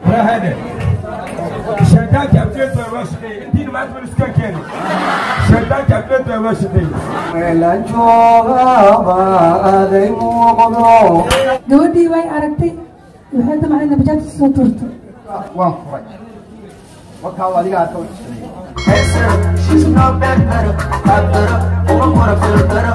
warahade shaydaanka abdeedooda waa shaqeeyey intiina maanta wal iska keeni shaydaanka abdeedooda waa shaqeeyey meelan joogaba aday muuqdo gabadhii way aragtay waxay damacday nabajaadka soo tuurto waan furay warkaa adiga arka She's not bad, better, bad, better. Oh, I wanna feel better.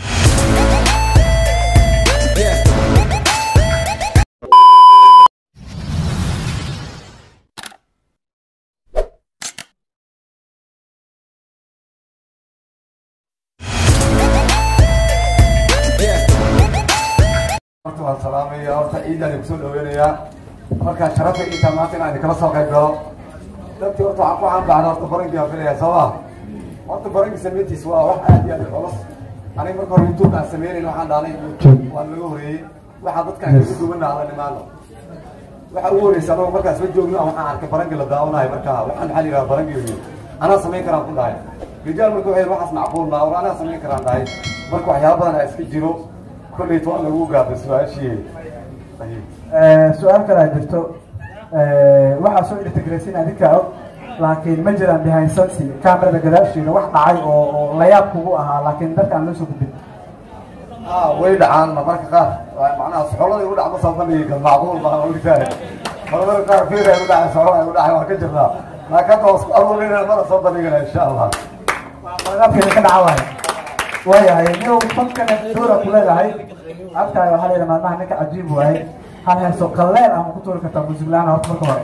horta waan salaamaya horta ciidaan kusoo dhaweynayaa markaa sharafa intaa maanta inaan idinkala soo qayb galo dadkii horta waxaan ku caanbaxda horta barankii aan filaya soo ma horta barankii samayntiis waa wax aad iyo aad u culus aniga marka hore youtube aan sameynayn waxaan dhahnay youtube waan laga horeeyey waxaa dadkaan kaga duwanaa alla nimaano waxa ugu horeysa anagu markaas ma joogno waxaan arkay barankii la daawanayo markaa waxaan maxaa la yidhaha barankii anaa samayn karaan ku dhahay rijaal marka waxay waxaas macquul maa war anaa samayn karaan dhahay marka waxyaaba badan aa iska jiro kolleyt waa lagu gaabay su-aashii su-aal kale a jirto waxaa soo integraysin adinka og laakiin ma jiraan behind sensi camerada gadaasheeda wax dhacay oo oo layaab kugu ahaa laakiin dadka aan loo soo gudbin ah way dhacaan marmarka qaar waa macnaha soxolada igu dhacma soo bandhigi macquul baa ogtahay marmarka qaar fiir ay u dhacay soxola ay u dhacay waan ka jirnaa laakiin hadda waa isku aruurinayna mana soo bandhigana insha allah magaabkeeda ka dhaca waayo waayahay niyow fankana doora ku leedahay agtahay waxaa la yidhaha maalmaha ninka cajiib waaye hal heeso qaleel ama ku tuuri kartaa musiglaan horta marka hore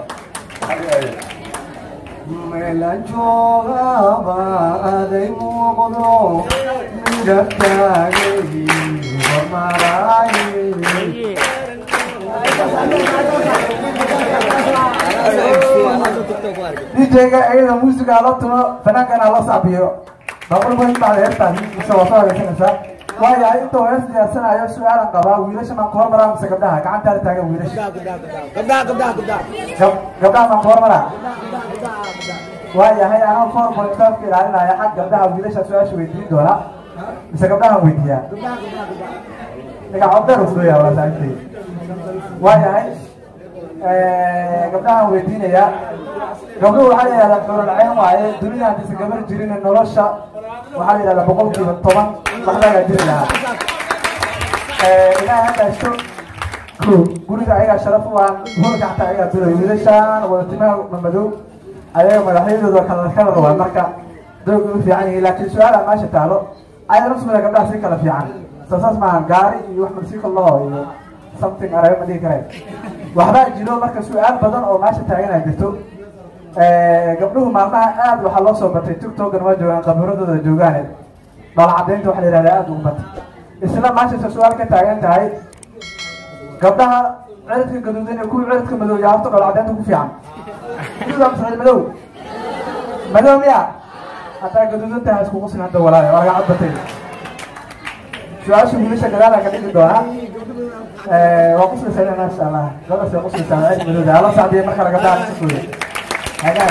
meelan joogaba aday muuqdo midabtaagay hormaraaye djga iyada muusiga loo tumo fanaankana loo sacbiyo baqul weyn bacda heestaas mise waa soo hagaysanaysaa waayahay intuu hees diyaarsanayo su-aalan qabaa wiilasha maan ku hormaraa mise gabdhaha gacantaada taagan wiilasha Gab- gabdhaha maan ku hormaraa waayahay anaa four point five ka ilaalinaya xag gabdhaha wiilasha su-aasha weydiin doona mise gabdhahan weydiiyaa dhiga coddeer usdooyaa waa saaxiibtay waayahay gabdhahan weydiinaya gabdhuhu waxaa la yidhahdaa xuralceen waaye dunida haddaysa gabar jirin nolosha waxaa la yidhahdaa boqolkiiba toban wax lagaa jiri lahaa ilaahay hadda haysto ko guriga ayagaa sharaf u ah hulka xataa ayagaa dulay wiilashaan wadatimaha mamadow ayaga madaxyadooda kala kala waa marka dooga u fiican yihiin laakiin su-aala meesha taalo ayada nafsmada gabdhaha si kala fiican soo saas maaha gaari iyo wax malsiika loo iyo something arabe ma dhihi kareen waxbaa jiro marka su-aal badan oo meesha taaganaa jirto gabdhuhu maalmaha aad waxaa loo soo batay tiktokan waa joogaan qabiradooda joogaan dhoola cadaynta waxa la yidhahdaa aad ugu batay isla maashasa su-aal ka taagan tahay gabdhaha ciridka gaduudan iyo kuwa ciridka madow yaa horta dhoola cadaynta ku fiican gaduuda masxid madow madow miya haddaa gaduudan tahay isku qusin hadda walaale waa laga cadbatay su-aasha wiilasha gadaala ka dhigi doonaa waa quslaysaa maasha allah gabadhaas waa quslaysaa cid madowda ala sacdiya marka laga dhaca sifooda hagaag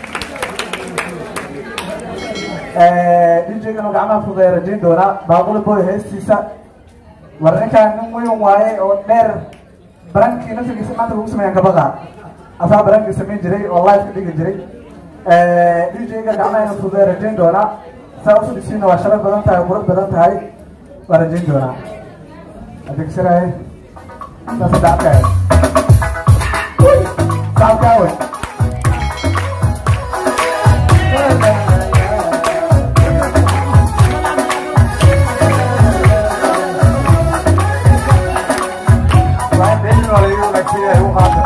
djganu gacmaha fuday rajayn doonaa baaquli boy heestiisa war ninkaan nin weyn waaye oo dheer barankii naftigiisa maanta lagu sameeyaan kabaqa asaa barankii samayn jiray oo live ka dhigi jiray djga gacmahayna fuday rajayn doonaa saa usu dhisiina waa sharaf badan tahay qurux badan tahay waa rajayn doonaa adeegsanaaye saas dacabkaaye dacabkaawe waa in beenin waa laga wanaagsan yahay u qaata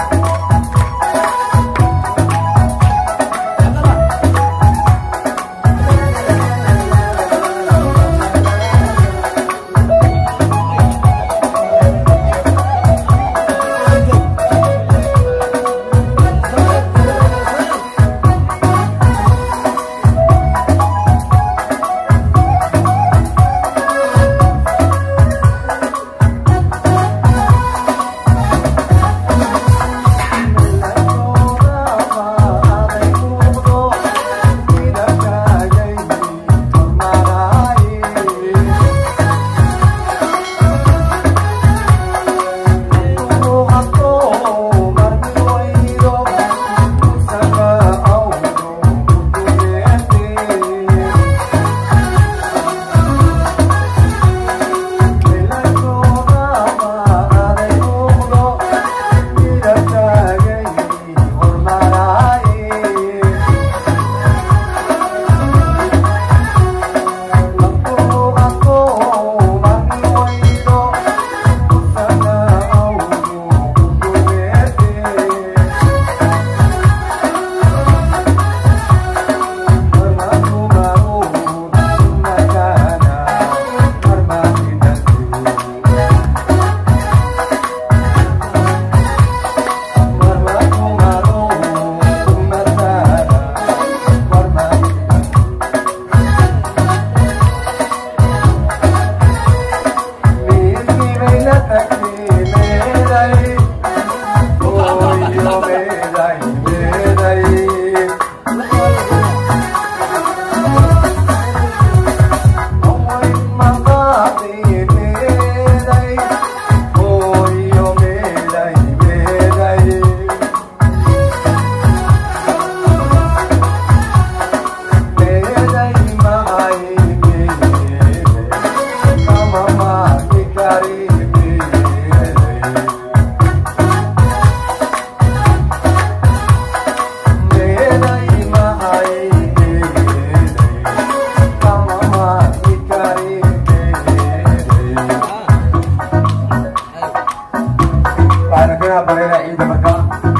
marka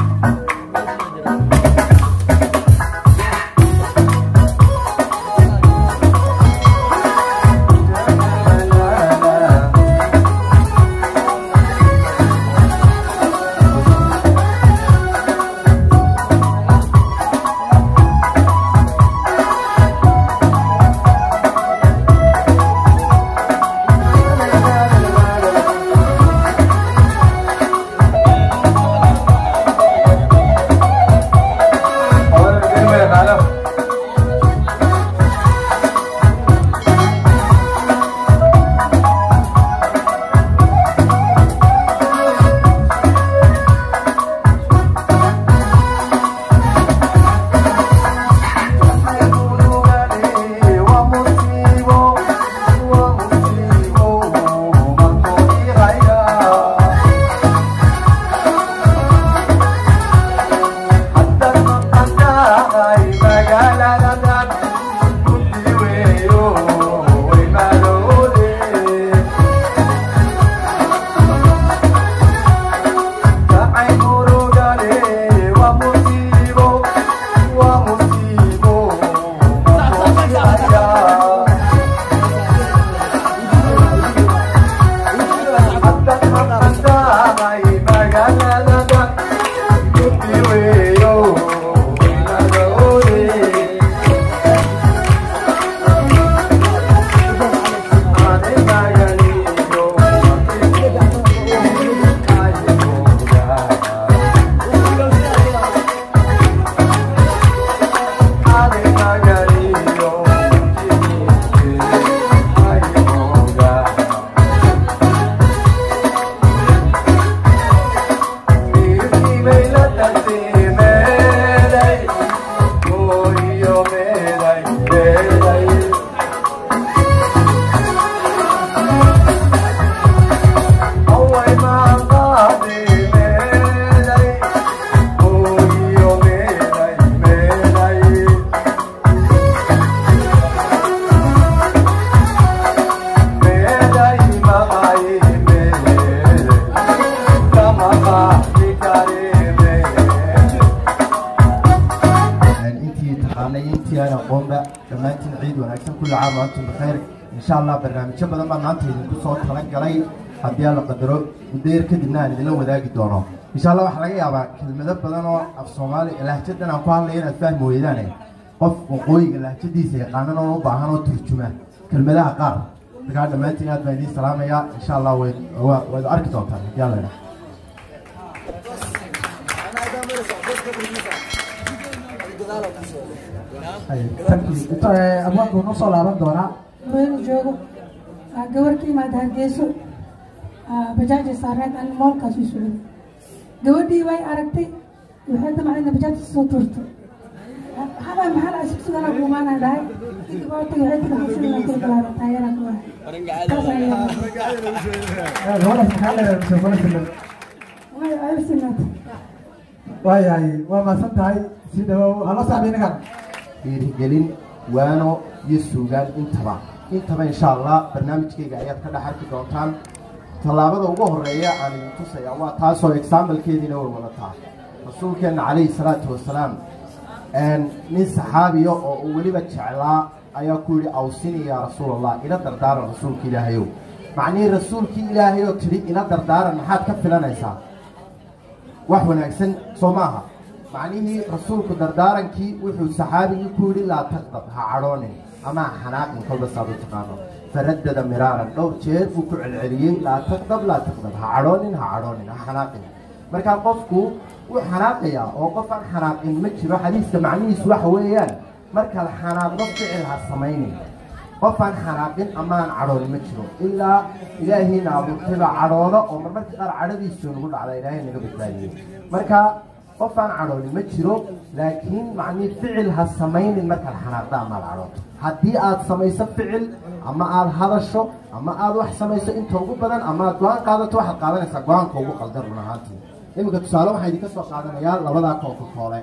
intii taqaanay intii aan aqoonba dhammaantiin ciid wanaagsan kulli caam wa antum bikayr insha allah barnaamijyo badan baa maanta idinku soo talan galay haddii aan la qadaro muddo yar kadibna aan idinla wadaagi doono insha allah waxaa laga yaabaa kelmado badan oo af soomaali lahjadan aan ku hadlaya inaad fahmi weydaane qof waqooyiga lahjadiisa yaqaanan oo u baahan oo turjuma kelmadaha qaar markaa dhammaantiin aad baan idiin salaamayaa insha allah wayd waa- waad arki doontaan haddii aan la idhaha abwaanku noo soo laaban doonaa meel joogo aa gabar ka imaada hargeyso aa bajaaja saareed an moolkaas u socday gabadhii way aragtay waxay damacdayna bajaajta soo tuurtay maxaa maxaa la sugsugan ku imaanaa dhahay kadib oo tagay waxay tiri xabsidana kula galaaba taayana ku ah taas ayaa gabadhaas maxaa leedahay mise gabadha filan way ay sinaatay waayahay waa maasan tahay si dhawow hala saaxiib inagan dhiirigelin waano iyo suugaan intaba intaba insha allah barnaamijkayga ayaad ka dhex arki doontaan tallaabada ugu horeeya aan idin tusaya waa taasoo examplekeediina way wadataa rasuulkeenna calayhi salaatu wasalaam nin saxaabiya oo uu weliba jeclaa ayaa ku yidhi awsini yaa rasuul allah ila dardaaran rasuulka ilaahayow macnihii rasuulkii ilaahayoo tidhi ila dardaaran maxaad ka filanaysaa wax wanaagsan soo maaha macnihii rasuulku dardaarankii wuxuu saxaabigii ku yidhi laa taqdab ha cadhoonin ama ha xanaaqin kolba saad u taqaano faraddada miraaran dhowr jeer buu ku celceliyey laa taqdab laa taqdab ha cadhoonin ha cadhoonin ha xanaaqin markaa qofku wuu xanaaqayaa oo qof aan xanaaqin ma jiro xadiiska macnihiisu waxa weeyaan markaad xanaaqdo ficil ha samaynin qof aan xanaaqin ama aan cadhoon ma jiro ilaa ilaahiina abuurtayba cadhooda oo marmarka qaar cadhadiisu nagu dhacda ilaahay naga badbaadiyey marka qof aan cadhooni ma jiro laakiin macnii ficil ha samaynin markaad xanaaqda ama aad cadhooto haddii aad samayso ficil ama aad hadasho ama aad wax samayso inta ugu badan ama aad go-aan qaadato waxaad qaadanaysaa go-aanka ugu qaldan run ahaantii iminka tusaale waxaa idinka soo qaadanayaa labadaa koonka koole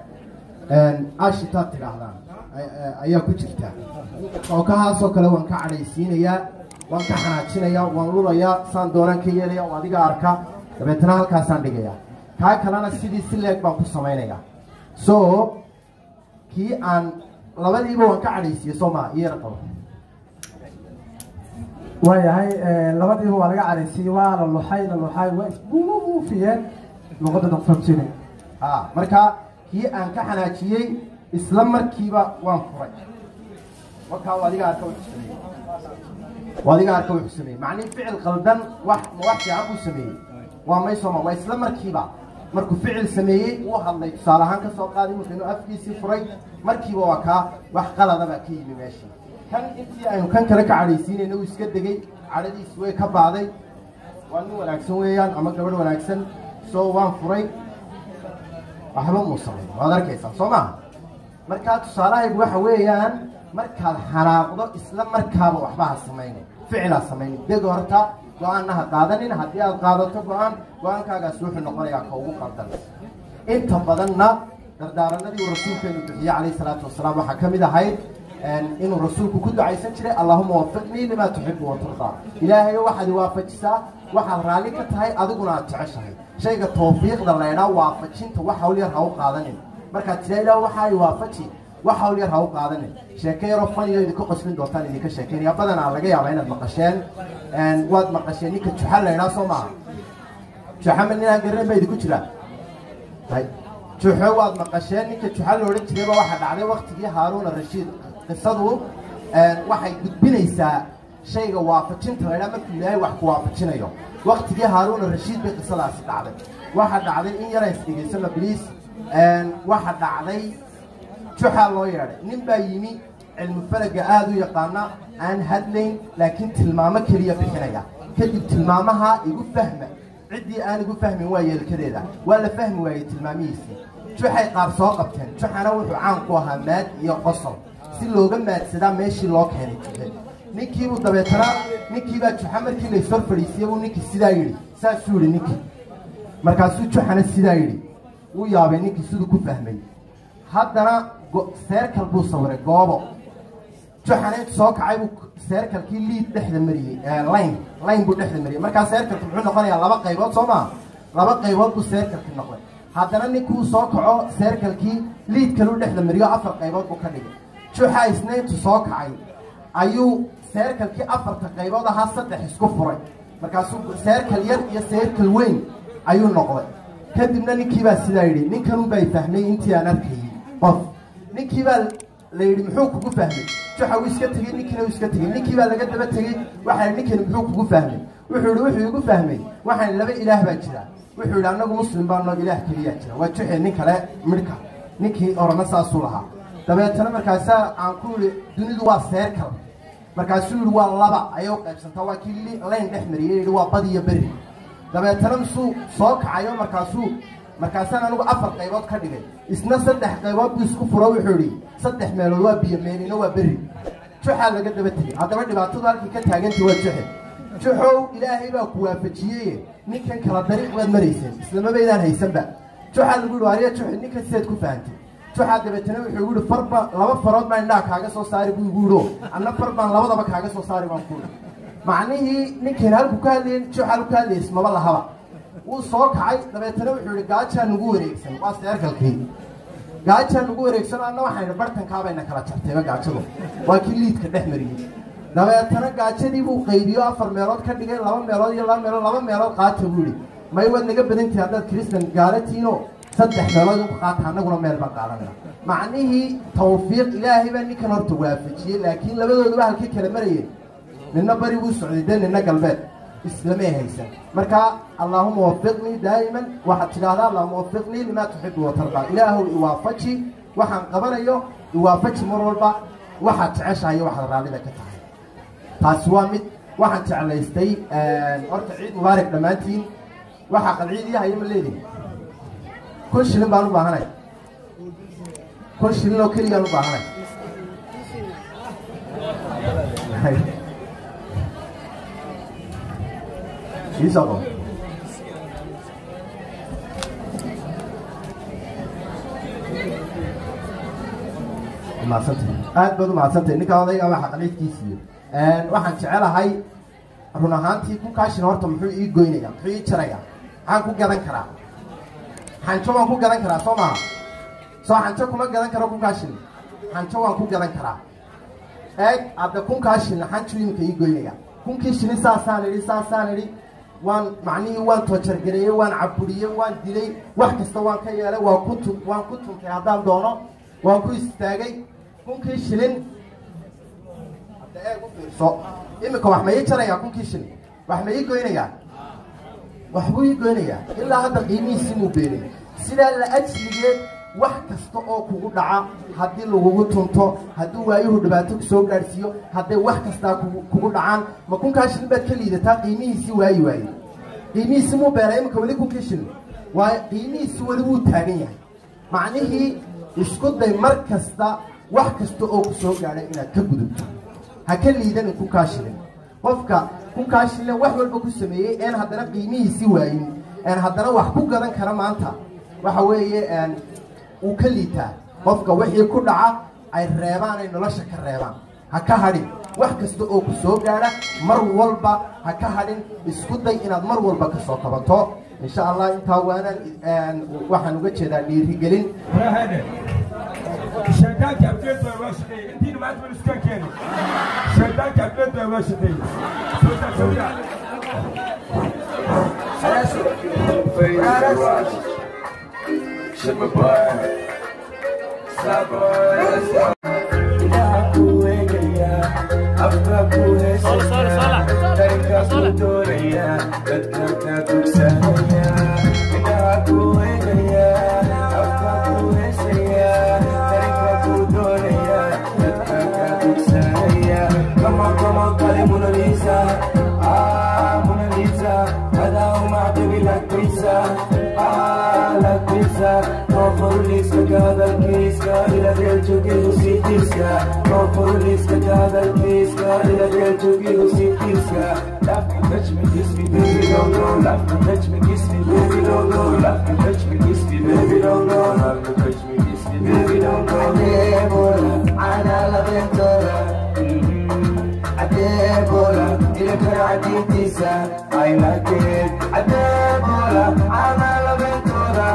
ashitaad tidhaahdaan ayaa ku jirta kookahaasoo kale waan ka cadhaysiinayaa waan ka xanaajinayaa waan lulayaa saan doonaan ka yeelaya oo adiga arka dabeetana halkaasaan dhigayaa kaa kalena sidii si leeg baan ku samaynayaa so kii aan labadiiba waan ka cadhaysiiyey soo maa iyo yar qabo waayahay labadiiba waa laga caraysiiyey waa la luxay la luxay waa isbuufiyeen luqadda naqfamsine ha marka kii aan ka xanaajiyey isla markiiba waan furay markaa waa adiga arka wuxuu sameeyey waa adiga arka wuxuu sameeyey macnihi ficil qaldan wax ma wax fiican buu sameeyey waa may sooma waa isla markiiba markuu ficil sameeyey uu hadlay tusaale ahaan ka soo qaaday marka inuu afkiisii furay markiiba waa kaa wax qalada baa ka yimi meeshii kan intii aynu kan kale ka cadhaysiinayna uu iska degay cadhadiisi way ka baaday waa nin wanaagsan weeyaan ama gabadh wanaagsan soo waan furay waxba muu samayn waad arkaysaa soo maaha markaa tusaalahaygu waxa weeyaan markaad xanaaqdo isla markaaba waxba ha samaynin ficilaa samaynin deg horta go-aanna ha qaadanin haddii aad qaadato go-aan go-aankaagaas wuxuu noqonayaa ka ugu qaldan inta badanna dardaaranadii uu rasuulkeenu bixiyey calayhi salaatu wasalaam waxaa ka mid ahayd inuu rasuulku ku ducaysan jiray allahuma wafiqnii limaa tuxibu watardaa ilaahayo waxaad waafajisaa waxaad raalli ka tahay adiguna aad jeceshahay shayga tawfiiqda laydhaa waafajinta wax hawl yar ha u qaadanin markaad tiraa ilaah waxaa i waafaji wax hawl yar ha u qaadanin sheeke yaroo faniyo idinka qoslin doontaan idinka sheekeynaya badanaa laga yaabaa inaad maqasheen waad maqasheen ninka juxa laydhaa soo maaha juxa ma ninaan garanayn baa idinku jiraa juxo waad maqasheen ninka juxa la odhan jirayba waxaa dhacday waktigii haaruuna rashiid qisadu waxay gudbinaysaa shayga waafajinta laydhaa markuu ilaahay wax ku waafajinayo waktigii haaruuna rashiid bay qisadaasi dhacday waxa dhacday in yara isdhegaysano bliis waxa dhacday juxaa loo yeedhay nin baa yimi cilmi falaga aada u yaqaana aan hadlayn laakiin tilmaamo keliya bixinaya kadib tilmaamaha igu fahma ciddii aan igu fahmin waa yeelkadeeda waa la fahmi waayey tilmaamihiisii juxay qaar soo qabteen juxana wuxuu caan ku ahaa maad iyo qosol si looga maadsadaa meeshii loo keenay juxe ninkiibuu dabeetana ninkiibaa juxa markii laysor fadhiisiyey buu ninkii sidaa yidhi saasuu yidhi ninkii markaasuu juxana sidaa yidhi wuu yaabay ninkii siduu ku fahmay haddana seerkal buu sawiray goobo juxana intu soo kacay buu seerkalkii liid dhexda mariyey layn layn buu dhexda mariyey markaa seerkalki muxuu noqonayaa laba qaybood soo maa laba qaybood buu seerkalki noqday haddana ninkuu soo kaco seerkalkii liid kaluu dhexda mariyo afar qaybood buu ka dhigay juxa isna intu soo kacay ayuu seerkalkii afarta qaybood ahaa saddex isku furay markaasuu seerkal yar iyo seerkal weyn ayuu noqday kadibna ninkiibaa sidaa yidhi ninkanunbaa fahmay intii aan arkayey qof ninkiibaa la yidhi muxuu kugu fahmay juxa wuu iska tegey ninkiina wuu iska tegey ninkiibaa laga daba tegey waxaa ninkani muxuu kugu fahmay wuxuu yihi wuxuu igu fahmay waxaan laba ilaah baa jira wuxuu yidhi annagu muslim baanoo ilaah keliyaa jira waa juxe nin kale midhka ninkii orana saasuu lahaa dabeetana markaasaa aan ku yidhi dunidu waa seerkal markaasuu yidhi waa laba ayay u qaybsantaa waa kii layn dhex mariyey yidhi waa bad iyo beri dabeetana misuu soo kacayo markaasuu markaasaan anigu afar qaybood ka dhigay isna saddex qaybood buu isku furo wuxuu yidhi saddex meelood waa biyo meelina waa beri juxaa laga daba tegey haddaba dhibaatadu halkii ka taagantay waa juxe juxow ilaahay baa ku waafajiyeye ninkan kala dariiq baad marayseen islamabaydaan haysanba juxaa lagu yidhi ariya juxe ninkan sidaad ku fahantay juxaa dabeetana wuxuu igu yihi farba laba farood baan indhaha kaaga soo saari buu igu yidhi anna far baan labadaba kaaga soo saari baan ku yidhi macnihii ninkan halku ka hadlayay juxa halku ka hadlayay ismaba lahaba wuu soo kacay dabeetana wuxuu yihi gaajaa nagu wareegsan waa seerkalkii gaajaa nagu wareegsan anna waxaan idhi bartankaabayna kala jartayba gaajadu waa kii liidka dhex mariyey dabeetana gaajadii buu qaybiyo afar meelood ka dhigay laba meelood iyo laba meelood laba meelood qaata buu yihi may waad naga badantihi haddaad kristan gaalatiino saddex meelood uka qaata annaguna meel baan qaadanayna macnihii tawfiiq ilaahay baa ninkan horta waafajiyey laakiin labadooduba halkay kala marayeen nina bari buu socday dee nina galbeed islamay haysan marka allaahuma wafiqnii daa'iman waxaad tidhaahdaa allahuma wafiqnii limaa tuxibu watardaa ilaahow iwaafaji waxaan qabanayo iwaafaji mar walba waxaad jeceshahay waxaad raallida ka tahay taasi waa mid waxaan jeclaystay horta ciid mubaarak dhammaantiin waxaa qalciidii haya ma leedihi kun shilin baan u baahanay kun shilin oo keligaan u baahanay iisoo qabo mahadsantay aad baad u mahadsantay ninkaa odayga waxa qaliidkiisiiyo waxaan jecelahay run ahaantii ku kaashina horta muxuu ii goynaya muxuu ii jaraya maxaan ku gadan karaa xanjo waan ku gadan karaa soo maha soo xanjo kuma gadan karo kunkaa shilin xanjo waan ku gadan karaa eeg hadda kunkaa shilin xanju iminka ii goynaya kunkii shilin saasaan idhi saasaan idhi waan macnihii waan toojargareeyey waan caburiyey waan dilay wax kasta waan ka yeelay waan ku tu waan ku tuntay haddaan doono waan ku istaagay kunkii shilin hadda eeg u fiirso iminka wax ma ii jarayaa kunkii shilin wax ma ii goynayaa waxbuu ii goynayaa ilaa hadda qiimihiisii muu beenay sidaa la ajligeed wax kasta oo kugu dhaca haddii lagugu tunto haddii waayuhu dhibaato kusoo gaadhsiiyo hadday wax kastaa kugu kugu dhacaan ma kunkaa shilin baad ka liidataa qiimihiisii waayi waaye qiimihiisi muu beena iminka weli kunkii shilin waayo qiimihiisi weli wuu taagan yahay macnihii isku day mar kasta wax kasta oo kusoo gaadha inaad ka gudubto ha ka liidanin kunkaa shilin qofka kunkaa shilin wax walba ku sameeyey een haddana qiimihiisi waayin een haddana wax ku gadan kara maanta waxa weeye een uu ka liitaa qofka wixii ku dhaca ay reebaan ay nolosha ka reebaan ha ka hadhin wax kasta oo ku soo gaadha mar walba ha ka hadhin isku day inaad mar walba ka soo kabato insha allah intaa waanaan waxaan uga jeedaa dhiirigelin Rahane. Shaddad captain to Washington. Indeed, Matt will still carry. Shaddad captain to Washington. So that's so yeah. I like it. Adebola, ana la ventura.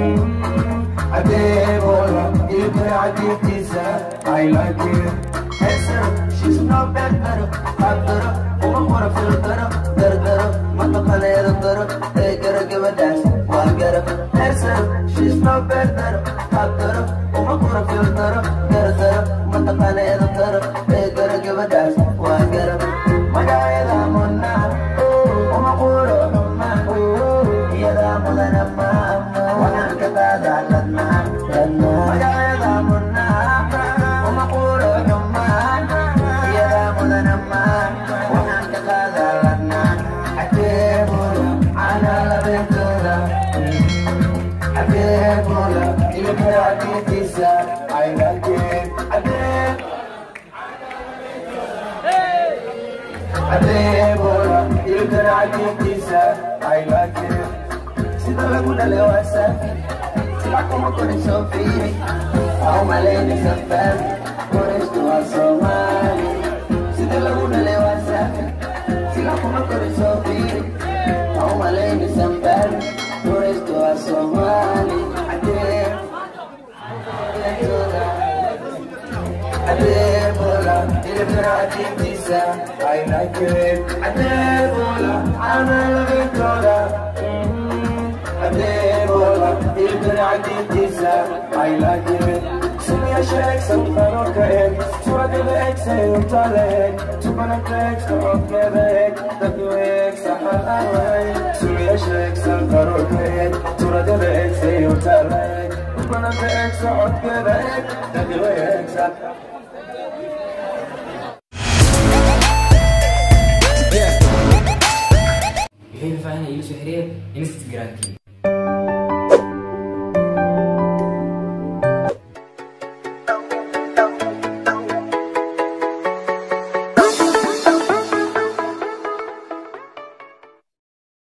Adebola, ilka aditisa. I like it. Handsome, she's not bad better. Better, uma mora filter, better, mata kaleera better. Hey, gotta give a dance, one get up. Handsome, she's not bad better. Better, uma mora filter, better, mata kaleera better. Hey, gotta give a dance, one get up. Magayada monna, uma kuro humma, yada mudana ma, wahan kata dalatna, magayada monna, uma kuro humma, yada mudana ma, wahan kata dalatna, atebula, ana la ventura, atebula, ilka atitisa, I like it, atebula. Adebola, ilka atitisa, I like it. Sida lagu dale wasafi, sila como con el sofiri, au malene safari, por esto a Somali. Sida lagu dale wasafi, sila como con el sofiri, au malene safari, por esto a Somali. Adebola, ilka atitisa, I like it. Adebola, ana la ventura. Adebola, ilka atitisa, I like it. Sumi a shake, some faro kaek. Tu a give ek, say un talek. Tu pana tek, so on kevek. Da tu ek, sa halawai. Sumi a shake, some faro kaek. Tu a give ek, say un talek. Tu pana tek, so on kevek. Da tu ek, sa wixii faahfaahin iigu soo xiriir instagramkii